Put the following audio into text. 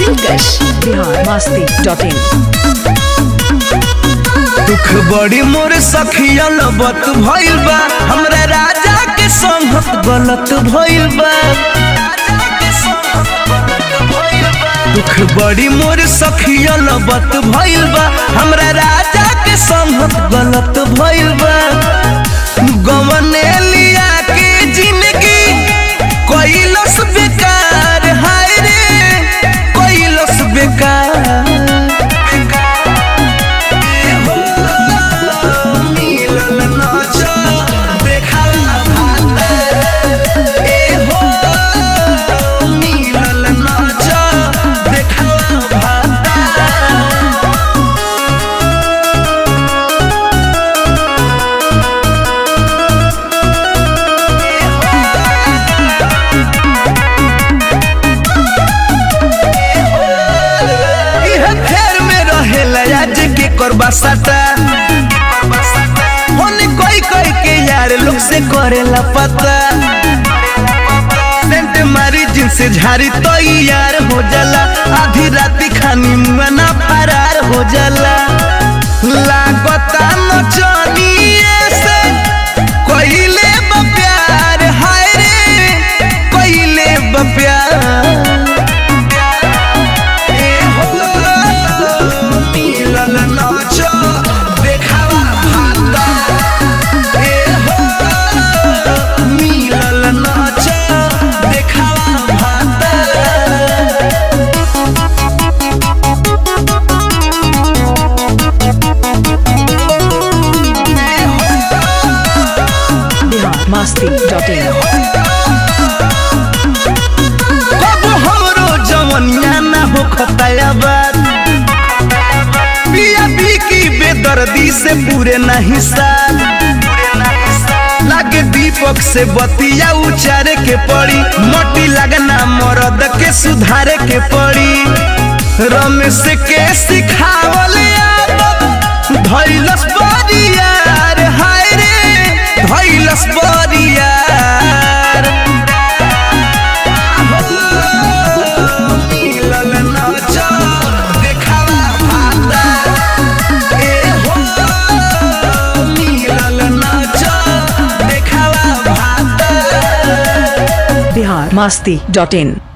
दिलकश बिहार मस्ती dot in दुख बड़ी मोर सखिया लबत भइल बा हमरा राजा के संगत गलत भइल बा दुख बड़ी मोर सखिया लबत भइल बा हमरा राजा के संगत गलत भइल बा गवने लिया के जिंदगी कोइलस बेकार हाय रे कोइलस बेकार मिलल नाच देखला भात ए हो मिलल नाच देखला भात इहे फेर में रहेला आज के करबा सटा होने कोई कोई के यार लोग से करेला पता सेंट मारी जिनसे झारी तो यार हो जाला आधी राती खानी मना फरार हो जाला लागता नचनिए से कोइले बा प्यार हाय रे कोइले बा प्यार ए हो मिलल नाच देखावा भात ए हो मिलल नाच देखावा भात बिहार मस्ती डॉट इन कब हमरो जवनिया ना हो खताया बात पिया पी की बेदर्दी से पूरे नहीं साल लागे दीपक से बतिया उचारे के पड़ी मोटी लगना मरद के सुधारे के पड़ी रमेश के सिखावल आदत धैलस बरियार हाय रे धैलस बरियार मिलल नाच देखावा भात ए हो मिलल नाच देखावा भात बिहार मस्ती डॉट इन